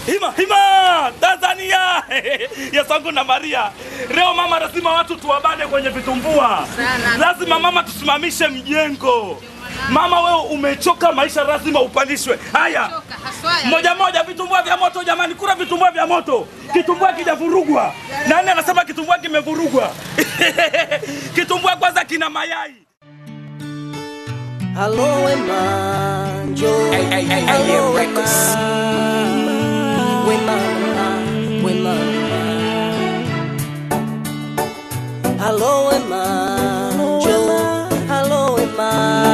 Hima hima Tanzania Yesangu na Maria. Leo mama, lazima watu tuwabane kwenye vitumbua. Sana. Lazima mama tusimamishe mjengo. Mama wewe umechoka maisha, lazima upandishwe. Haya, Choka, haswa ya- moja moja, vitumbua vya moto jamani, kula vitumbua vya moto. Kitumbua kijavurugwa. Nani anasema kitumbua kimevurugwa? Kitumbua kwanza kina mayai. Hello, Emma, Joe. Hey, hey, hey, hey, Hello, yeah, Emma. records. Wema, Wema. Hello, Emma, Joe. Hello, Emma.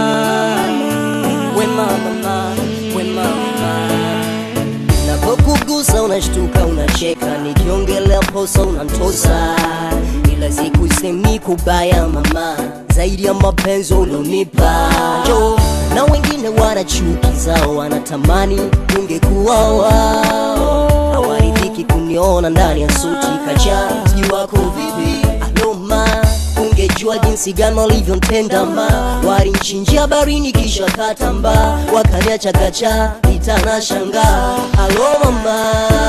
Wema, mama, Wema, mama. Napokugusa unashtuka unacheka, nikiongelea posa unantosa, ila sikusemi kubaya mama, zaidi ya mapenzi ulionipa jo, na wengine wana chuki zao, wanatamani ungekuwa wao, hawaridhiki kuniona ndani ya suti kacha, sijui wako vipi aloma ungejua jinsi gani walivyontenda ma walinchinjia barini kisha katamba wakaniacha kacha itana shanga alo mama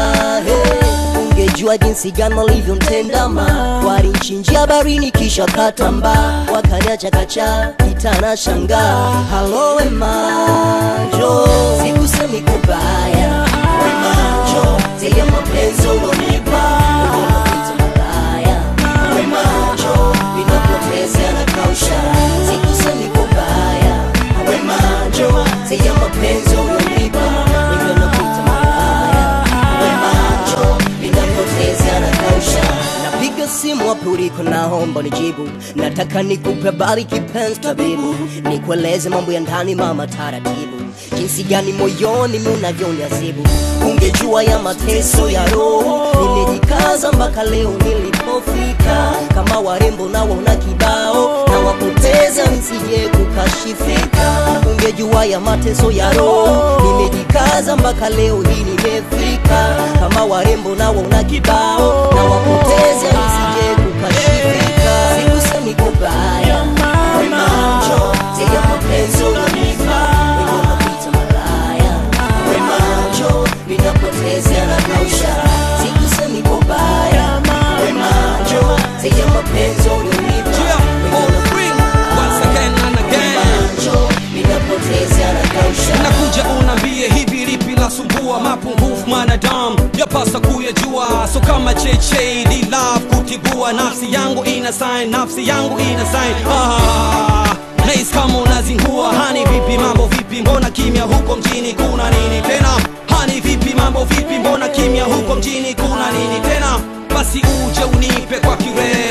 hey. ungejua jinsi gani walivyontenda ma walinchinjia barini kisha katamba wakaniacha kacha itana shanga halo wemajo sikusemi kubaya wemajo zile mapenzi ulonipa ulionapita malaya wemajo vinapoteza na kausha sikusemi kubaya wemajo zile mapenzi ulionipa ulionapita malaya wemajo vinapoteza na kausha napiga simu wapi uliko naomba nijibu nataka nikupe habari kipenzi tabibu nikueleze mambo ya ndani mama taratibu jinsi gani moyoni munavyoniazibu ungejua ya mateso ya roho nimejikaza mpaka leo nilipofika kama warembo na waona kibao na wapoteza nsije kukashifika ungejua ya mateso ya roho nimejikaza mpaka leo hii nimefika kama warembo na waona kibao na wapoteza nisije kukashifika sikusemi kubaya wemacho zile mapenzi unanipa wenye unapita malaya wemacho vinapoteza na kausha sikusemi kubaya wemacho zile mapenzi unanipa wenye unapita Once again and again. macho vinapoteza na kausha nakuja unambie hivi lipi lasumbua mapungufu manadamu yapasa kuyajua so kama cheche ni love kutibua nafsi yangu ina sign nafsi yangu ina sign ah, Nice kama unazingua hani vipi mambo vipi mbona kimya huko mjini kuna nini tena hani vipi mambo vipi mbona kimya huko mjini kuna nini tena basi uje unipe kwa kire